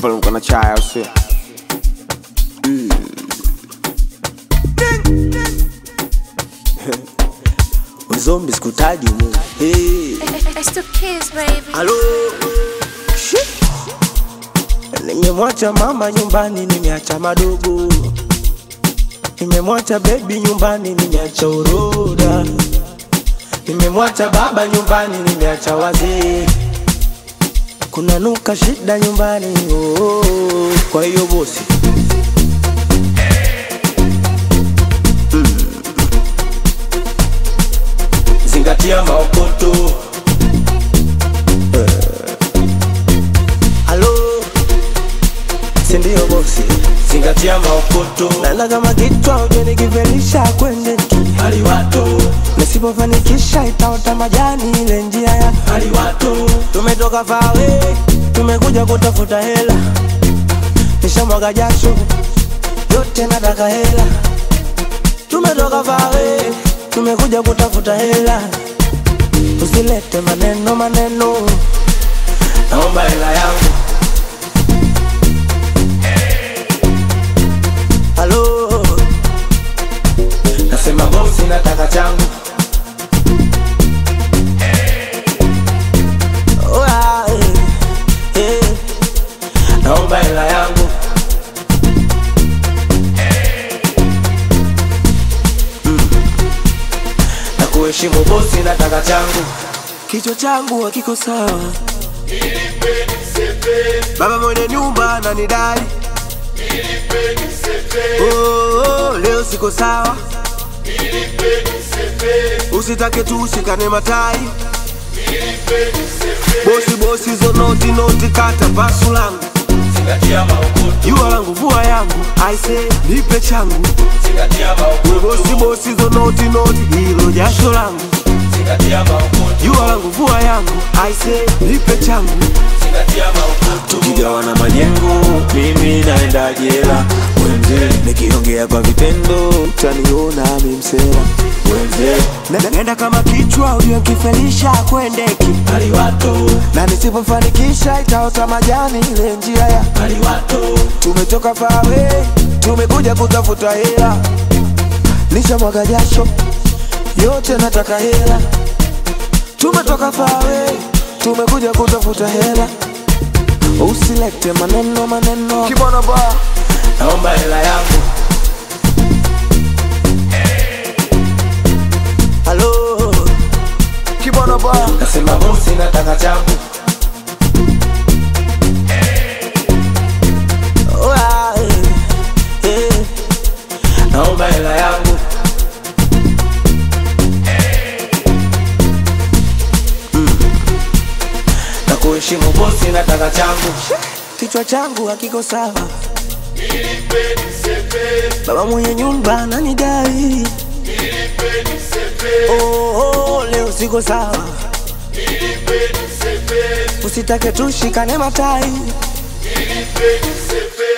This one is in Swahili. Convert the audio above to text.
pale mko na chai au sio? Uzombi sikutaji mu. Hey. It's the kids, baby. Halo. Shit. Nimemwacha mama nyumbani, nimeacha madogo. Nimemwacha baby nyumbani, nimeacha uroda. Nimemwacha baba nyumbani, nimeacha wazee. Kuna nuka shida nyumbani, oh, oh, oh. Kwa hiyo bosi zingatia maokoto. Eh. Halo, si ndio bosi? Zingatia maokoto. Nana kama kichwa ujenikivelisha kwende tu aliwato, nisipofanikisha itaota majani ile njia ya aliwato. Tumetoka fawe, tumekuja kutafuta hela, nishamwaga jasho yote, nataka hela tumetoka fawe, tumekuja kutafuta hela. Usilete maneno maneno, naomba hela yangu. Halo, nasema bosi, nataka changu. Oh, ah, eh, eh, naomba hela yangu. na kuheshimu bosi, nataka changu. Kichwa changu hakiko sawa, baba mwenye nyumba ananidai. Oh, oh, leo siko sawa, usitake tu ushikane matai. Bosi bosi, hizo noti noti, kata pasu langu, jua langu, vua yangu, aise nipe changu. We bosi bosi, hizo noti noti, hilo jasho langu, jua langu, vua yangu, aise nipe changu. tukigawana majengo, mimi naenda jela. Wenze nikiongea kwa vitendo, utaniona mimsela. Wenze Na- Nenda kama kichwa uliokifelisha kwendeki na nisipofanikisha itaota majani ile njia ya tumetoka fawe tumekuja kutafuta hela nishamwaga jasho yote nataka hela tumetoka fawe tumekuja kutafuta hela usilete maneno maneno kibono ba naomba hela yangu halo kibono ba nasema bosi nataka changu Oh, ah, eh, eh. naomba hela yangu Mm. na kuheshimu bosi nataka changu kichwa changu hakiko sawa baba mwenye nyumba ananidai oh, oh, leo siko sawa usitake tushikane matai